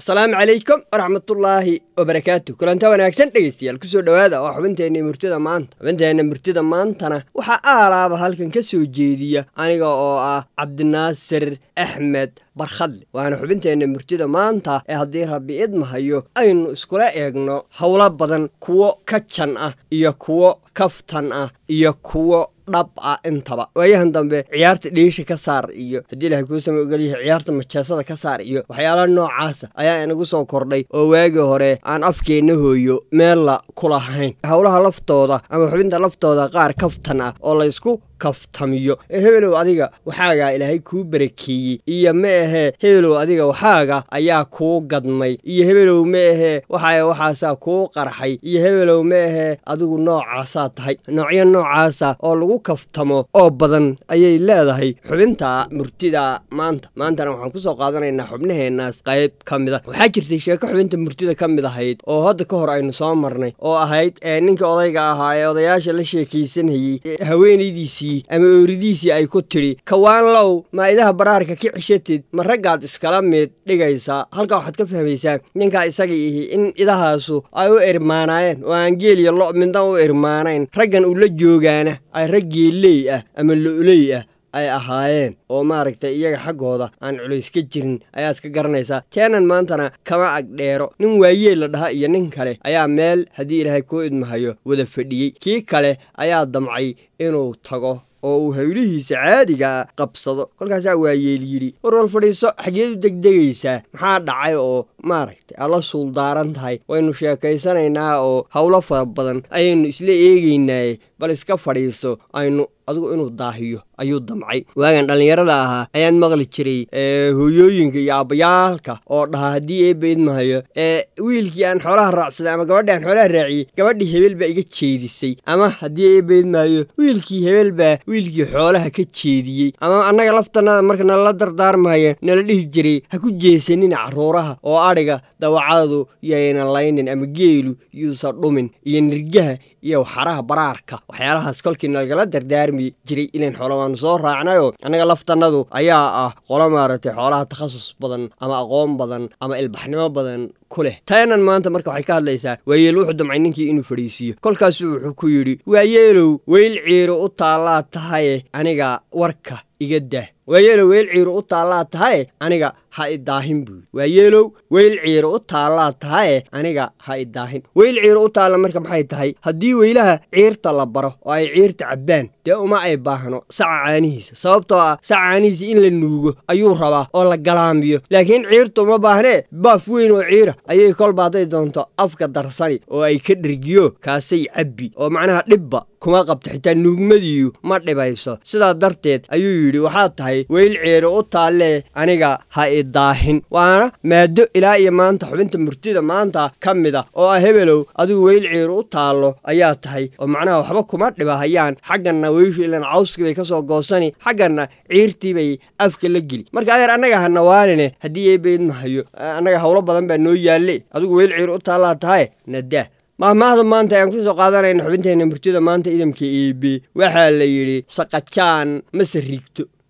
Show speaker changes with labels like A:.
A: asalaamu calaykum waraxmatullaahi wabarakaatu kulanta wanaagsan dhegeystayaal kusoo dhowaada waa xubinteenna murtida maanta xubinteenna murtida maantana waxaa aalaaba halkan ka soo jeediya aniga oo ah cabdinaasir axmed barkhadle waana xubinteenna murtida maanta ee haddii rabbi idmahayo aynu iskula eegno howlo badan kuwo ka jan ah iyo kuwo kaftan ah iyo kuwo dhab ah intaba waayahan dambe ciyaarta dhiisha ka saar iyo haddii ilahay kuu sama ogolyahay ciyaarta majeesada ka saar iyo waxyaalaha noocaasa ayaa inagu soo kordhay oo waagii hore aan afkeenna hooyo meella ku lahayn howlaha laftooda ama xubinta laftooda qaar kaftan ah oo laysku kaftamiyo ee hebelow adiga waxaagaa ilaahay kuu barakeeyey iyo ma ahee hebelow adiga waxaaga ayaa kuu gadmay iyo hebelow ma ahee waxaa waxaasaa kuu qarxay iyo hebelow ma ahee adigu noocaasaa tahay noocyo noocaasa oo lagu kaftamo oo badan ayay leedahay xubinta murtida maanta maantana waxaan kusoo qaadanaynaa xubnaheennaas qayb ka mid a waxaa jirtay sheeko xubinta murtida ka mid ahayd oo hadda ka hor aynu soo marnay oo ahayd ee ninka odayga ahaa ee odayaasha la sheekaysanayey haweenaydiisii ama ooridiisii ay ku tidhi kawaanlow maa'idaha baraarka ka cishatid ma raggaad iskala mid dhigaysaa halkaa waxaad ka fahmaysaa ninkaa isaga ihi in idahaasu ay u irmaanaayeen oo aan geeliyo lo midna u irmaanayn raggan ula joogaana ay rag geelley ah ama lo'ley ah ay ahaayeen oo maaragtay iyaga xaggooda aan culays ka jirin ayaad ka garanaysaa teenan maantana kama agdheero nin waayeel la dhaha iyo nin kale ayaa meel haddii ilaahay kuu idmahayo wada fadhiyey kii kale ayaa damcay inuu tago oo uu hawlihiisa caadigaa qabsado kolkaasaa waayeel yidhi war wal fadhiiso xageed u degdegaysaa maxaa dhacay oo maaragtay aad la suuldaaran tahay waynu sheekaysanaynaa oo howlo fara badan ayaynu isla eegaynaaye bal iska fadhiiso aynu adigu inuu daahiyo ayuu damcay waagan dhallinyarada ahaa ayaan maqli jiray hooyooyinka iyo aabbayaalka oo dhahaa haddii eebba idmahayo ee wiilkii aan xoolaha raacsaday ama gabadhii aan xoolaha raaciyey gabadhii hebel baa iga jeedisay ama haddii eebba idmahayo wiilkii hebel baa wiilkii xoolaha ka jeediyey ama annaga laftanada marka nalala dardaarmaya nala dhihi jiray ha ku jeesanina carruuraha oo adhiga dawacadu yayna laynin ama geelu yuusa dhumin iyo nirgaha iyo xaraha baraarka waxyaalahaas kolkii nalagala dardaarmi jiray ilan xoola waanu soo raacnayoo annaga laftannadu ayaa ah qolo maaragtay xoolaha takhasus badan ama aqoon badan ama ilbaxnimo badan ku leh taanan maanta marka waxay ka hadlaysaa waayeel wuxuu damcay ninkii inuu fadhiisiiyo kolkaasuu wuxuu ku yidhi waayeelow weyl ciiro u taallaa tahaye aniga warka iga dah waayeelow weyl ciiro u taallaa tahaye aniga ha idaahin buu yidhi waayeelow weyl ciiro u taallaa tahaye aniga ha idaahin weyl ciiro u taalla marka maxay tahay haddii weylaha ciirta la baro oo ay ciirta cabbaan dee uma ay baahno saca caanihiisa sababtoo ah saca caanihiisa in la nuugo ayuu rabaa oo la galaamiyo laakiin ciirta uma baahnee baaf weyn oo ciira ayay kolba hadday doonto afka darsani oo ay ka dhergiyo kaasay cabbi oo macnaha dhibba kuma qabto xitaa nuugmadiiyu ma dhibayso sidaa darteed ayuu yidhi waxaad tahay weyl ciiro u taallee aniga ha idaahin waana maado ilaa iyo maanta xubinta murtida maanta ka mid a oo ah hebelow adigu weyl ciiro u taallo ayaa tahay oo macnaha waxba kuma dhibahayaan xagganna weyshu ilan cawskii bay ka soo goosani xagganna ciirtii bay afka la geli marka adeer annaga ha nawaaline haddii eebaydmahayo annaga howlo badan baa noo yaalle adigu weyl ciiro u taallaa tahay nadaa mahmaahda maanta ayaan kusoo qaadanayna xubinteenna murtida maanta idamka eebe waxaa la yidhi saqajaan mase rigto